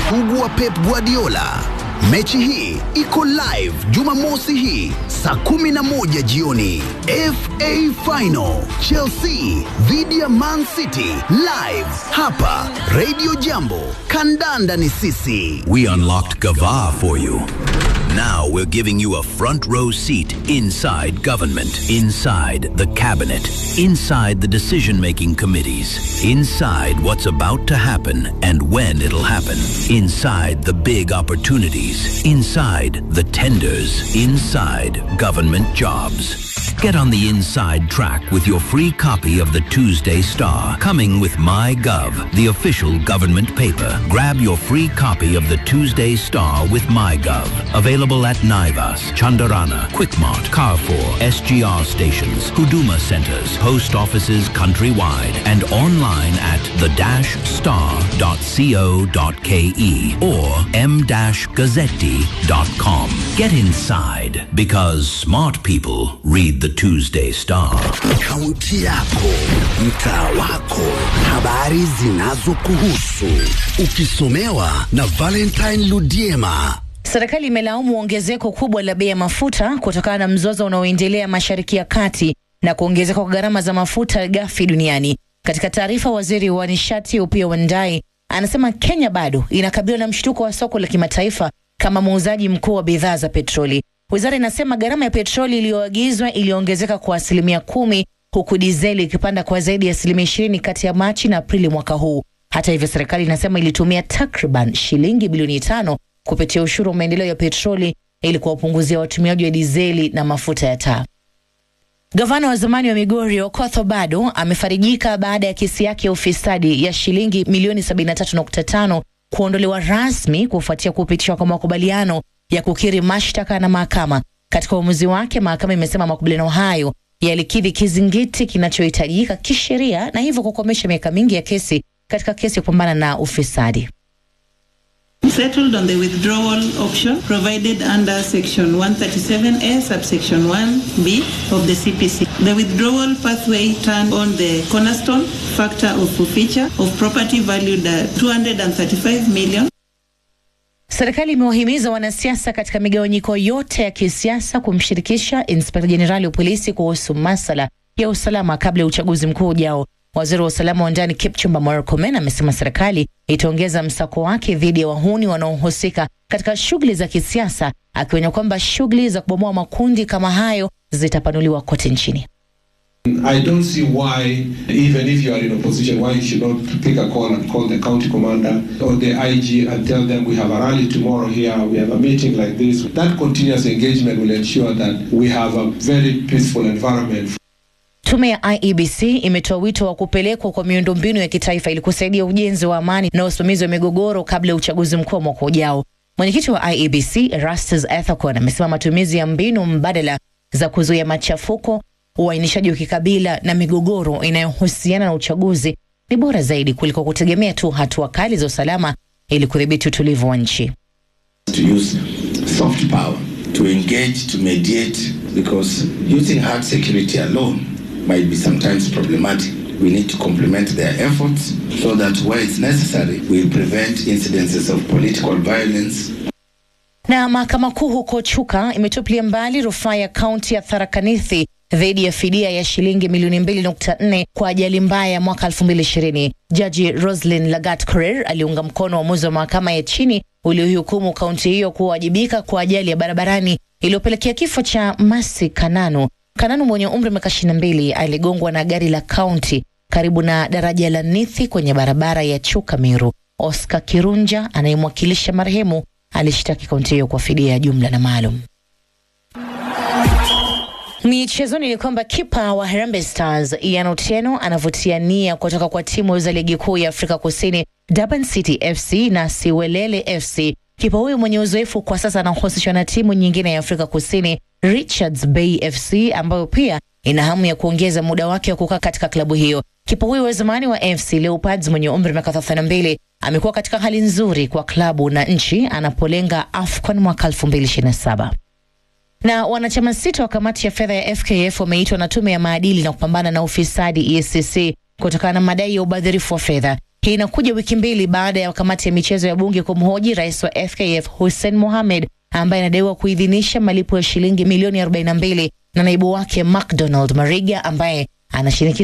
sugu wa Pep Guardiola. Mechi hii iko live Jumamosi hii saa 11 jioni. FA Final Chelsea dhidi ya Man City live hapa Radio Jambo. Kandanda ni sisi. We unlocked Gava for you. Now we're giving you a front row seat inside government, inside the cabinet, inside the decision making committees, inside what's about to happen and when it'll happen, inside the big opportunities, inside the tenders, inside government jobs. Get on the inside track with your free copy of the Tuesday Star, coming with MyGov, the official government paper. Grab your free copy of the Tuesday Star with MyGov. Available at Naivas, Chandarana, Quickmart, Carrefour, SGR stations, Huduma centers, post offices countrywide, and online at the-star.co.ke or m-gazzetti.com. Get inside because smart people read the Tuesday Star. Kaunti yako, mtaa wako, habari zinazokuhusu, ukisomewa na Valentine Ludiema. Serikali imelaumu ongezeko kubwa la bei ya mafuta kutokana na mzozo unaoendelea Mashariki ya Kati na kuongezeka kwa gharama za mafuta ghafi duniani. Katika taarifa, waziri wa nishati Opiyo Wandayi anasema Kenya bado inakabiliwa na mshtuko wa soko la kimataifa kama muuzaji mkuu wa bidhaa za petroli. Wizara inasema gharama ya petroli iliyoagizwa iliongezeka kwa asilimia kumi huku dizeli ikipanda kwa zaidi ya asilimia ishirini kati ya Machi na Aprili mwaka huu. Hata hivyo, serikali inasema ilitumia takriban shilingi bilioni tano kupitia ushuru wa maendeleo ya petroli ili kuwapunguzia watumiaji wa dizeli na mafuta ya taa. Gavana wa zamani wa Migori Okoth Obado amefarijika baada ya kesi yake ya ufisadi ya shilingi milioni 73.5 kuondolewa rasmi kufuatia kupitishwa kwa makubaliano ya kukiri mashtaka na mahakama. Katika uamuzi wake, mahakama imesema makubaliano hayo yalikidhi kizingiti kinachohitajika kisheria na hivyo kukomesha miaka mingi ya kesi katika kesi ya kupambana na ufisadi. settled on the withdrawal option provided under section 137A subsection 1B of the CPC. The withdrawal pathway turned on the cornerstone factor of forfeiture of property valued at 235 million. Serikali imewahimiza wanasiasa katika migawanyiko yote ya kisiasa kumshirikisha inspekta jenerali wa polisi kuhusu masala ya usalama kabla ya uchaguzi mkuu ujao. Waziri wa usalama wa ndani Kipchumba Murkomen amesema serikali itaongeza msako wake dhidi ya wahuni wanaohusika katika shughuli za kisiasa, akionya kwamba shughuli za kubomoa makundi kama hayo zitapanuliwa kote nchini. I don't see why, even if you are in opposition, why you should not pick a call and call the county commander or the IG and tell them we have a rally tomorrow here, we have a meeting like this. That continuous engagement will ensure that we have a very peaceful environment. Tume ya IEBC imetoa wito wa kupelekwa kwa miundombinu ya kitaifa ili kusaidia ujenzi wa amani na usimamizi wa migogoro kabla ya uchaguzi mkuu wa mwaka ujao. Mwenyekiti wa IEBC Erastus Ethekon amesema matumizi ya mbinu mbadala za kuzuia machafuko, uainishaji wa kikabila na migogoro inayohusiana na uchaguzi ni bora zaidi kuliko kutegemea tu hatua kali za usalama ili kudhibiti utulivu wa nchi. to use soft power to engage, to mediate, because using hard security alone might be sometimes problematic. We need to complement their efforts so that where it's necessary, we prevent incidences of political violence Na mahakama kuu huko Chuka imetupilia mbali rufaa ya kaunti ya Tharaka Nithi dhidi ya fidia ya shilingi milioni 2.4 kwa ajali mbaya ya mwaka 2020. Jaji Roslyn Lagat Korir aliunga mkono uamuzi wa mahakama ya chini uliohukumu kaunti hiyo kuwajibika kwa ajali ya barabarani iliyopelekea kifo cha Masi Kananu. Kananu mwenye umri wa miaka 22 aligongwa na gari la kaunti karibu na daraja la Nithi kwenye barabara ya Chuka Meru. Oscar Kirunja anayemwakilisha marehemu alishtaki kaunti hiyo kwa fidia ya jumla na maalum. Michezoni ni kwamba kipa wa Harambee Stars Ian Otieno anavutia nia kutoka kwa timu za ligi kuu ya Afrika Kusini Durban City FC na Siwelele FC. Kipa huyu mwenye uzoefu kwa sasa anahusishwa na timu nyingine ya Afrika Kusini Richards Bay FC ambayo pia ina hamu ya kuongeza muda wake wa kukaa katika klabu hiyo. Kipa huyu wa zamani wa FC Leopards mwenye umri wa miaka 32 amekuwa katika hali nzuri kwa klabu na nchi anapolenga AFCON mwaka 2027 na wanachama sita wa kamati ya fedha ya FKF wameitwa na tume ya maadili na kupambana na ufisadi EACC kutokana na madai ya ubadhirifu wa fedha. Hii inakuja wiki mbili baada ya kamati ya michezo ya bunge kumhoji rais wa FKF Hussein Mohamed ambaye anadaiwa kuidhinisha malipo ya shilingi milioni 42 na naibu wake McDonald Mariga ambaye anashinikiza